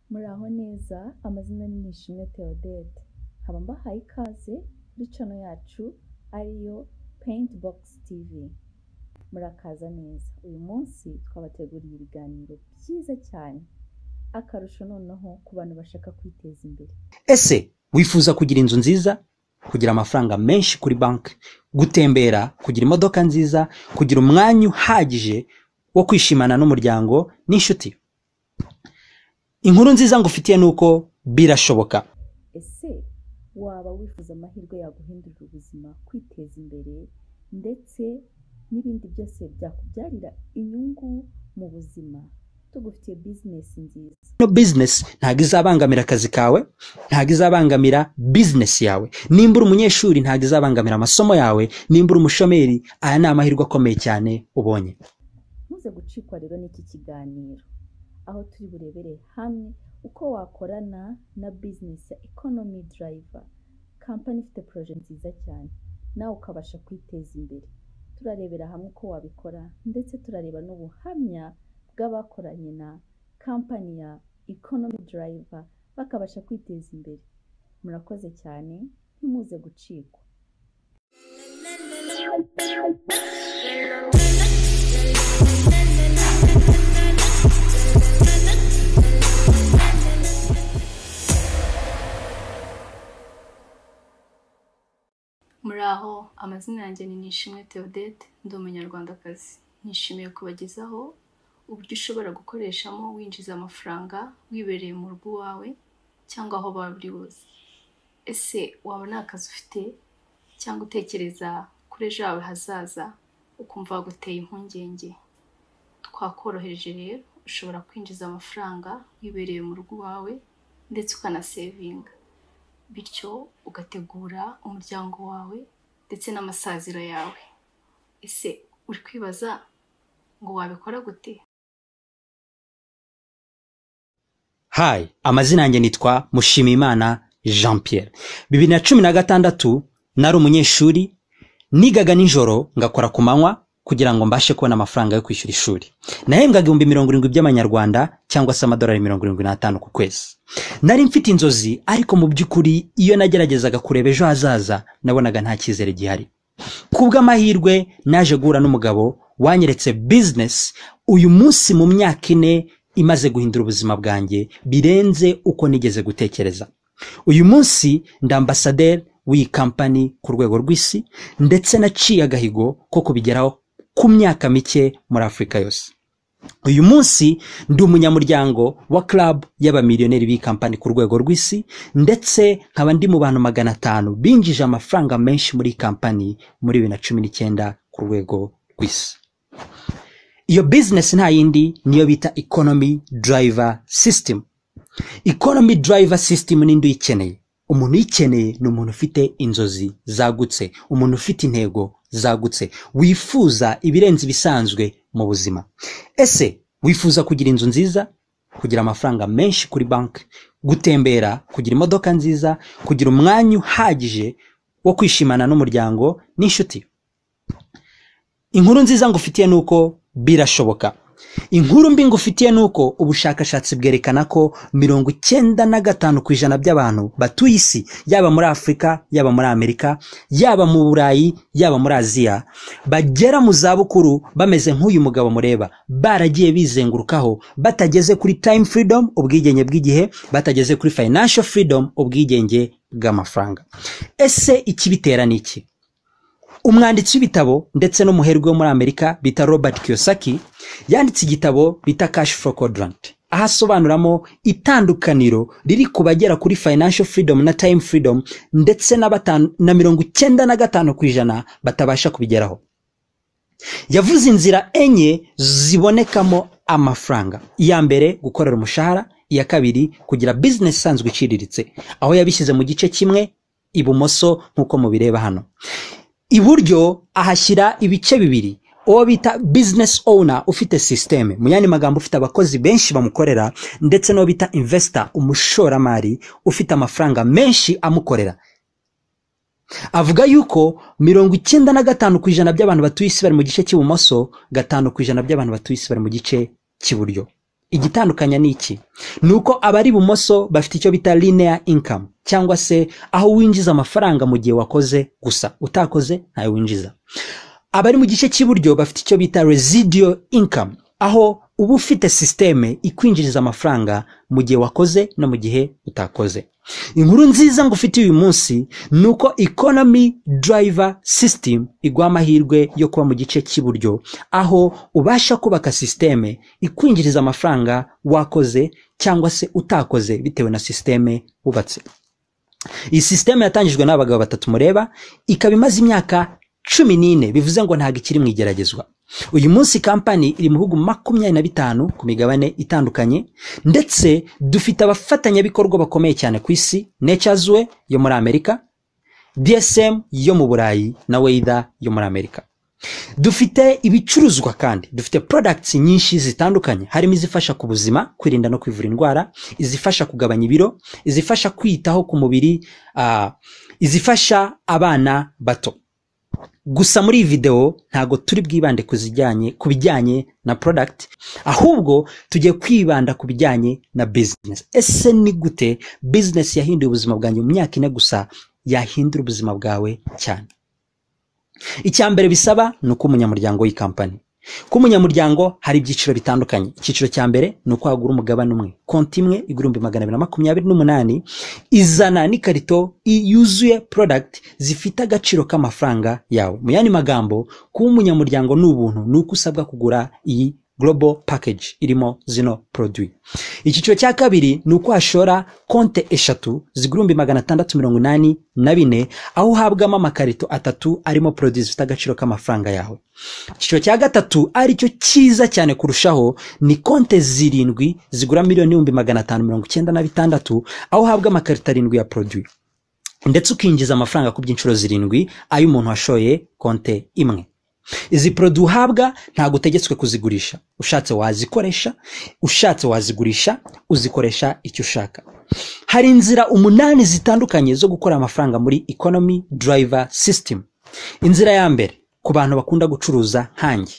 Muraho neza, amazina ni Nishimwe Theodette, nkaba mbahaye ikaze kuri channel yacu ariyo Paint Box TV. Murakaza neza, uyu munsi twabateguriye ibiganiro byiza cyane, akarusho noneho ku bantu bashaka kwiteza imbere. ese wifuza kugira inzu nziza kugira amafaranga menshi kuri banki gutembera kugira imodoka nziza kugira umwanya uhagije wo kwishimana n'umuryango n'inshuti inkuru nziza ngufitiye ni uko birashoboka Ese waba wifuza amahirwe yaguhindurira ubuzima, kwiteza imbere ndetse n'ibindi byose byakubyarira inyungu mu buzima? Tugufitiye bizinesi nziza. ino bizinesi ntabwo izabangamira akazi kawe ntabwo izabangamira bizinesi yawe nimba uri umunyeshuri ntabwo izabangamira amasomo yawe nimba uri umushomeri aya ni amahirwe akomeye cyane ubonye Ntuze gucikwa rero n'iki kiganiro, aho turi burebere hamwe uko wakorana na bizinesi ya ekonomi darayiva, kampani ifite poroje nziza cyane, nawe ukabasha kwiteza imbere. Turarebera hamwe uko wabikora ndetse turareba n'ubuhamya bw'abakoranye na kampani ya ekonomi darayiva, bakabasha kwiteza imbere. Murakoze cyane, ntimuze gucikwa. muri aho amazina yanjye ni nishimwe Theodette ndi umunyarwandakazi nishimiye kubagezaho uburyo ushobora gukoreshamo winjiza amafaranga wibereye mu rugo iwawe cyangwa aho waba uri hose ese waba nta kazi ufite cyangwa utekereza kuri ejo hawe hazaza ukumva waguteye impungenge twakoroheje rero ushobora kwinjiza amafaranga wibereye mu rugo iwawe ndetse ukanasevinga bityo ugategura umuryango wawe ndetse n'amasaziro yawe ese uri kwibaza ngo wabikora gute hayi amazina yanjye nitwa mushimiyimana jean pierre bibiri na cumi na gatandatu nari umunyeshuri nigaga nijoro ngakora ku manywa kugira ngo mbashe kubona amafaranga yo kwishyura ishuri nahembwaga ibihumbi mirongo irindwi by'amanyarwanda cyangwa se amadolari mirongo irindwi n'atanu ku kwezi nari mfite inzozi ariko mu by'ukuri iyo nageragezaga kureba ejo hazaza nabonaga nta cyizere gihari ku bw'amahirwe naje guhura n'umugabo wanyeretse bizinesi uyu munsi mu myaka ine imaze guhindura ubuzima bwanjye birenze uko nigeze gutekereza uyu munsi ndi ambasaderi w'iyi kampani ku rwego rw'isi ndetse naciye agahigo ko kubigeraho ku myaka mike muri afurika yose uyu munsi ndi umunyamuryango wa club y'abamiliyoneri b'iyi kampani ku rwego rw'isi ndetse nkaba ndi mu bantu magana atanu binjije amafaranga menshi muri iyi kampani muri bibiri na cumi n'icyenda ku rwego rw'isi iyo bizinesi nta yindi niyo bita economy driver system economy driver system ninde uyikeneye umuntu uyikeneye ni umuntu ufite inzozi zagutse umuntu ufite intego zagutse wifuza ibirenze ibisanzwe mu buzima ese wifuza kugira inzu nziza kugira amafaranga menshi kuri banki gutembera kugira imodoka nziza kugira umwanya uhagije wo kwishimana n'umuryango n'inshuti inkuru nziza ngufitiye ni uko birashoboka inkuru mbi ngufitiye ni uko ubushakashatsi bwerekana ko mirongo icyenda na gatanu ku ijana by'abantu batuye isi yaba muri afurika yaba muri amerika yaba mu burayi yaba muri aziya bagera mu zabukuru bameze nk'uyu mugabo mureba baragiye bizengurukaho batageze kuri time freedom ubwigenge bw'igihe batageze kuri financial freedom ubwigenge bw'amafaranga ese ikibitera ni iki umwanditsi w'ibitabo ndetse n'umuherwe wo muri amerika bita robert kiyosaki yanditse igitabo bita cash for quadrant aho asobanuramo itandukaniro riri ku bagera kuri financial freedom na time freedom ndetse na batanu- na mirongo icyenda na gatanu ku ijana batabasha kubigeraho yavuze inzira enye zibonekamo amafaranga iya mbere gukorera umushahara iya kabiri kugira bizinesi isanzwe iciriritse aho yabishyize mu gice kimwe ibumoso nk'uko mubireba hano iburyo ahashyira ibice bibiri uwo bita bizinesi owuna ufite sisiteme mu yandi magambo ufite abakozi benshi bamukorera ndetse n'uwo bita imvesita umushoramari ufite amafaranga menshi amukorera avuga yuko mirongo icyenda na gatanu ku ijana by'abantu batuye isi bari mu gice cy'ibumoso gatanu ku ijana by'abantu batuye isi bari mu gice cy'iburyo igitandukanya ni iki ni uko abari ibumoso bafite icyo bita linear income cyangwa se aho winjiza amafaranga mu gihe wakoze gusa utakoze ntayo winjiza abari mu gice cy'iburyo bafite icyo bita residual income aho uba ufite sisiteme ikwinjiriza amafaranga mu gihe wakoze no mu gihe utakoze inkuru nziza ngufitiye uyu munsi ni uko economy driver system iguha amahirwe yo kuba mu gice cy'iburyo aho ubasha kubaka sisiteme ikwinjiriza amafaranga wakoze cyangwa se utakoze bitewe na sisiteme wubatse iyi sisiteme yatangijwe n'abagabo batatu mureba ikaba imaze imyaka cumi n'ine bivuze ngo ntabwo ikiri mu igeragezwa uyu munsi kampani iri mu bihugu makumyabiri na bitanu ku migabane itandukanye ndetse dufite abafatanyabikorwa bakomeye cyane ku isi necazwe yo muri amerika dsm yo mu burayi na weida yo muri amerika dufite ibicuruzwa kandi dufite products nyinshi zitandukanye harimo izifasha ku buzima kwirinda no kwivura indwara izifasha kugabanya ibiro izifasha kwitaho ku mubiri ah, izifasha abana bato gusa muri iyi videwo ntabwo turi bwibande ku zijyanye ku bijyanye na product ahubwo tugiye kwibanda ku bijyanye na business ese ni gute business yahinduye ubuzima bwanjye mu myaka ine gusa yahindura ubuzima bwawe cyane icya mbere bisaba ni uko umunyamuryango w'iyi kampani ku munyamuryango hari ibyiciro bitandukanye icyiciro cya mbere ni uko wagura umugabane umwe konti imwe igurumbi magana abiri na makumyabiri n'umunani izana n'ikarito yuzuye product zifite agaciro k'amafaranga yawe mu yandi magambo kuba umunyamuryango ni ubuntu ni uko usabwa kugura iyi global package irimo zino produit icyiciro cya kabiri ni uko washora konti eshatu zigurumbi magana atandatu mirongo inani na bine aho uhabwamo amakarito atatu arimo produit zifite agaciro k'amafaranga yawe icyiciro cya gatatu ari cyo cyiza cyane kurushaho ni konte zirindwi zigura miliyoni n'ibihumbi magana atanu mirongo icyenda na bitandatu aho uhabwa amakarita arindwi ya produit ndetse ukinjiza amafaranga ku by'inshuro zirindwi ay'umuntu washoye konte imwe izi poroduwi uhabwa ntabwo utegetswe kuzigurisha ushatse wazikoresha ushatse wazigurisha uzikoresha icyo ushaka hari inzira umunani zitandukanye zo gukora amafaranga muri economy driver system inzira ya mbere ku bantu bakunda gucuruza nkange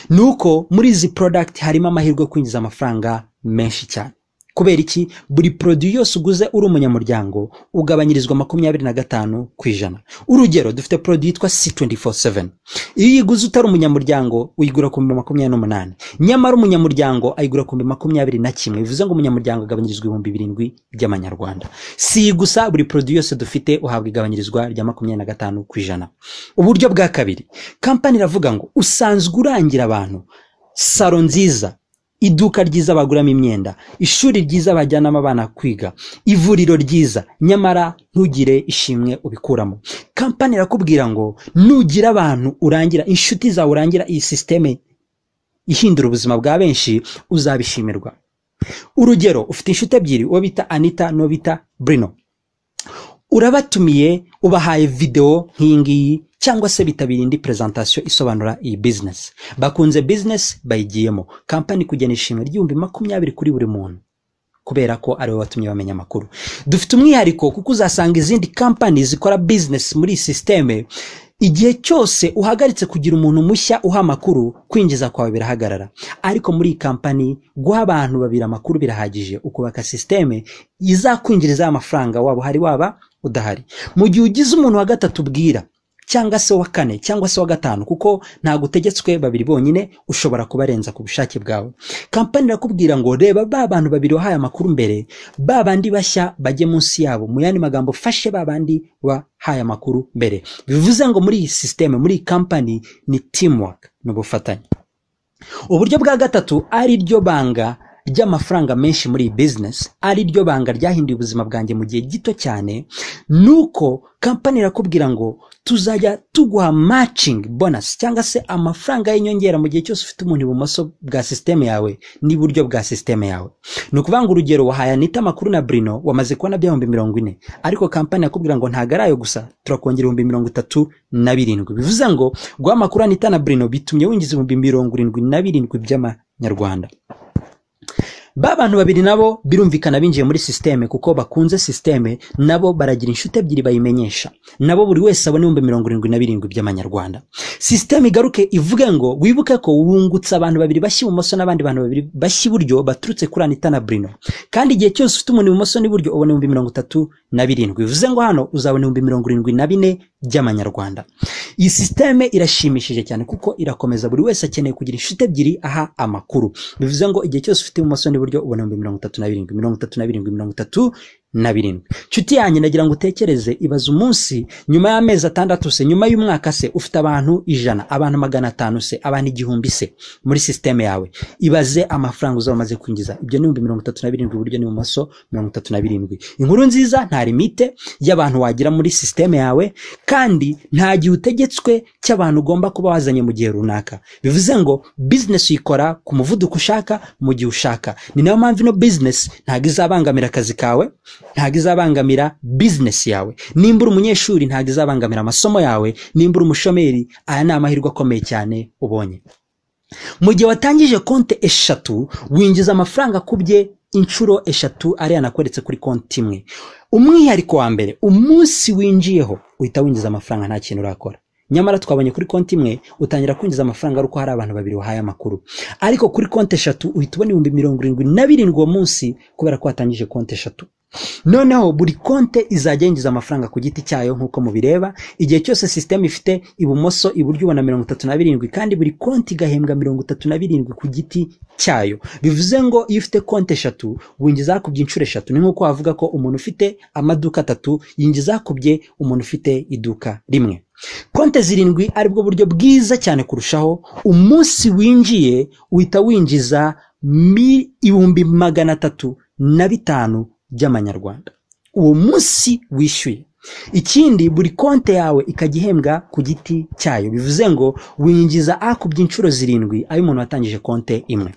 ni uko muri izi product harimo amahirwe yo kwinjiza amafaranga menshi cyane kubera iki buri produit yose uguze uri umunyamuryango ugabanyirizwa makumyabiri na gatanu ku ijana urugero dufite produit yitwa c247 iyo uyiguze utari umunyamuryango uyigura ku bihumbi makumyabiri n'umunani nyamara umunyamuryango ayigura ku bihumbi makumyabiri na kimwe bivuze ngo umunyamuryango agabanyirizwa ibihumbi birindwi by'amanyarwanda si iyi gusa buri produit yose dufite uhabwa igabanyirizwa rya makumyabiri na gatanu ku ijana uburyo bwa kabiri kampani iravuga ngo usanzwe urangira abantu salo nziza iduka ryiza baguramo imyenda ishuri ryiza bajyanamo abana kwiga ivuriro ryiza nyamara ntugire ishimwe ubikuramo kampani irakubwira ngo nugira abantu urangira inshuti zawe urangira iyi sisiteme ihindura ubuzima bwa benshi uzabishimirwa urugero ufite inshuti ebyiri uwo bita anita n'uwo bita burino urabatumiye ubahaye videwo nk'iyi ngiyi cyangwa se bitabira indi presentation isobanura iyi business bakunze business bayigiyemo kampani kugena ishimwe ry'ibihumbi makumyabiri kuri buri muntu kubera ko ariwe watumye bamenya amakuru dufite umwihariko kuko uzasanga izindi kampani zikora business muri iyi sisiteme igihe cyose uhagaritse kugira umuntu mushya uha amakuru kwinjiza kwawe birahagarara ariko muri iyi kampani guha abantu babiri amakuru birahagije ukubaka sisiteme izakwinjiriza amafaranga waba uhari waba udahari mu gihe ugize umuntu wa gatatu ubwira cyangwa se wa kane cyangwa se wa gatanu kuko ntabwo utegetswe babiri bonyine ushobora kubarenza ku bushake bwawe kampani irakubwira ngo reba ba bantu babiri wahaye amakuru mbere ba bandi bashya bajye munsi yabo mu yandi magambo fashe ba bandi wahaye amakuru mbere bivuze ngo muri iyi sisiteme muri iyi kampani ni teamwork ni ubufatanye uburyo bwa gatatu ari ryo banga ry'amafaranga menshi muri iyi business ari ryo banga ryahinduye ubuzima bwanjye mu gihe gito cyane ni uko kampani irakubwira ngo tuzajya tuguha matching bonus cyangwa se amafaranga y'inyongera mu gihe cyose ufite umuntu ibumoso bwa sisiteme yawe n'iburyo bwa sisiteme yawe ni ukuvuga ngo urugero wahaye anita amakuru na burino wamaze kubona by'ibihumbi mirongo ine ariko kampani yakubwira ngo ntabwo ari ayo gusa turakongera ibihumbi mirongo itatu na birindwi bivuze ngo guha amakuru anita na burino bitumye winjiza ibihumbi mirongo irindwi na birindwi by'amanyarwanda ba bantu babiri nabo birumvikana binjiye muri sisiteme kuko bakunze sisiteme nabo baragira inshuti ebyiri bayimenyesha nabo buri wese abona ibihumbi mirongo irindwi na birindwi by'amanyarwanda sisiteme igaruke ivuge ngo wibuke ko wungutse abantu babiri bashya ibumoso n'abandi bantu babiri bashya iburyo baturutse kuri anita na burino kandi igihe cyose ufite umuntu ibumoso n'iburyo ubona ibihumbi mirongo itatu na birindwi bivuze ngo hano uzabona ibihumbi mirongo irindwi na bine by'amanyarwanda iyi sisiteme irashimishije cyane kuko irakomeza buri wese akeneye kugira inshuti ebyiri aha amakuru bivuze ngo igihe cyose ufite ibumoso n'iburyo ubona ibihumbi mirongo itatu na birindwi mirongo itatu na birindwi mirongo itatu na birindwi inshuti yanjye nagira ngo utekereze ibaze umunsi nyuma y'amezi atandatu se nyuma y'umwaka se ufite abantu ijana abantu magana atanu se abantu igihumbi se muri sisiteme yawe ibaze amafaranga uzaba umaze kwinjiza ibyo ni ibihumbi mirongo itatu na birindwi iburyo n'ibumoso mirongo itatu na birindwi inkuru nziza nta limite y'abantu wagira muri sisiteme yawe kandi nta gihe utegetswe cy'abantu ugomba kuba wazanye mu gihe runaka bivuze ngo bizinesi uyikora ku muvuduko ushaka mu gihe ushaka ni nayo mpamvu ino bizinesi ntabwo izabangamira akazi kawe ntabwo izabangamira bizinesi yawe nimba uri umunyeshuri ntabwo izabangamira amasomo yawe nimba uri umushomeri aya ni amahirwe akomeye cyane ubonye mu gihe watangije konti eshatu winjiza amafaranga akubye inshuro eshatu ariya nakweretse kuri konti imwe umwihariko wa mbere umunsi winjiyeho uhita winjiza amafaranga nta kintu urakora nyamara twabonye kuri konti imwe utangira kwinjiza amafaranga ari uko hari abantu babiri wahaye amakuru ariko kuri konti eshatu uhita ubona ibihumbi mirongo irindwi na birindwi uwo munsi kubera ko watangije konti eshatu noneho buri konte izajya yinjiza amafaranga ku giti cyayo nk'uko mubireba igihe cyose sisiteme ifite ibumoso iburyo ubona mirongo itatu na birindwi kandi buri konti igahembwa mirongo itatu na birindwi ku giti cyayo bivuze ngo iyo ufite konti eshatu winjiza hakubye inshuro eshatu ni nk'uko wavuga ko umuntu ufite amaduka atatu yinjiza hakubye umuntu ufite iduka rimwe konte zirindwi aribwo buryo bwiza cyane kurushaho umunsi winjiye uhita winjiza mi ibihumbi magana atatu na bitanu by'amanyarwanda uwo munsi wishyuye ikindi buri konti yawe ikajya ihembwa ku giti cyayo bivuze ngo winjiza akubye inshuro zirindwi ayo umuntu watangije konti imwe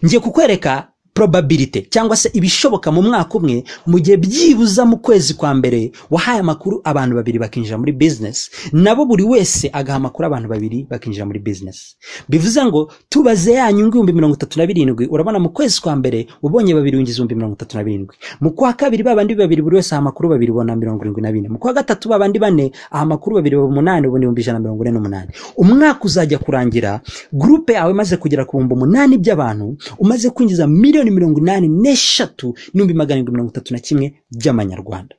ngiye kukwereka probability cyangwa se ibishoboka mu mwaka umwe mu gihe byibuza mu kwezi kwa mbere wahaye amakuru abantu babiri bakinjira muri business nabo buri wese agaha amakuru abantu babiri bakinjira muri business bivuze ngo tubaze ya nyungu ibihumbi mirongo itatu na birindwi urabona mu kwezi kwa mbere ubonye babiri winjiza ibihumbi mirongo itatu na birindwi mu kwa kabiri babandi babiri buri wese aha amakuru babiri ubona mirongo irindwi na bine mu kwa gatatu babandi bane aha amakuru babiri baba umunani ubona ibihumbi ijana na mirongo ine n'umunani umwaka uzajya kurangira gurupe yawe imaze kugera ku bihumbi umunani by'abantu umaze kwinjiza miliyoni miliyoni mirongo inani n'eshatu n'ibihumbi magana arindwi mirongo itatu na kimwe by'amanyarwanda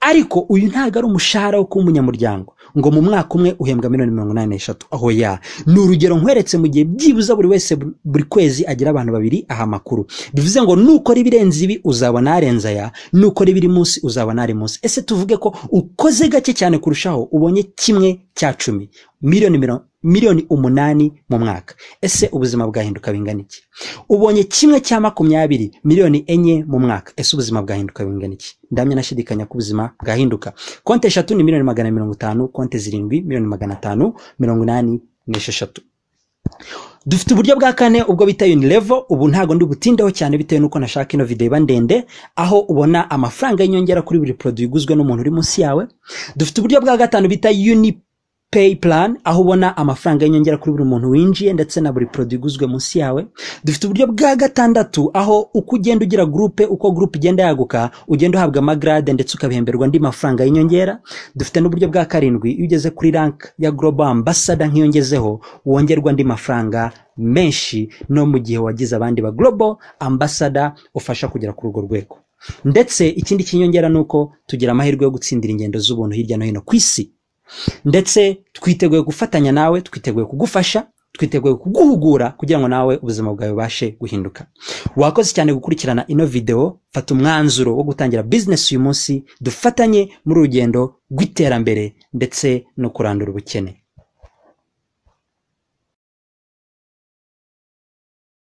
ariko uyu ntabwo ari umushahara wo kuba umunyamuryango ngo mu mwaka umwe uhembwa miliyoni mirongo inani n'eshatu aho ya ni urugero nkweretse mu gihe byibuza buri wese buri kwezi agira abantu babiri aha makuru bivuze ngo nukora ibirenze ibi uzabona arenze aya nukora ibiri munsi uzabona ari munsi ese tuvuge ko ukoze gake cyane kurushaho ubonye kimwe cya cumi miliyoni mirongo miliyoni umunani mu mwaka ese ubuzima bwahinduka bingana iki ubonye kimwe cya makumyabiri miliyoni enye mu mwaka ese ubuzima bwahinduka bingana iki ndamya nashidikanya ko ubuzima bwahinduka konti eshatu ni miliyoni magana mirongo itanu konti zirindwi miliyoni magana atanu mirongo inani n'esheshatu dufite uburyo bwa kane ubwo bita unilevo ubu ntabwo ndi butindeho cyane bitewe n'uko nashaka ino video iba ndende aho ubona amafaranga y'inyongera kuri buri produit iguzwe n'umuntu uri munsi yawe dufite uburyo bwa gatanu bita uni pay plan aho ubona amafaranga y'inyongera kuri buri muntu winjiye ndetse na buri produit iguzwe munsi yawe dufite uburyo bwa gatandatu aho uko ugenda ugira groupe uko groupe igenda yaguka ugenda uhabwa amagrade ndetse ukabihemberwa andi mafaranga y'inyongera dufite n'uburyo bwa karindwi iyo ugeze kuri rank ya global ambassador nk'iyongezeho wongerwa andi mafaranga menshi no mu gihe wagize abandi ba global ambassador ufasha kugera kuri urwo rwego ndetse ikindi cy'inyongera ni uko tugira amahirwe yo gutsindira ingendo z'ubuntu hirya no hino ku isi ndetse twiteguye gufatanya nawe twiteguye kugufasha twiteguye kuguhugura kugira ngo nawe ubuzima bwawe bubashe guhinduka wakoze cyane gukurikirana ino video fata umwanzuro wo gutangira business uyu munsi dufatanye muri urugendo rw'iterambere ndetse no kurandura ubukene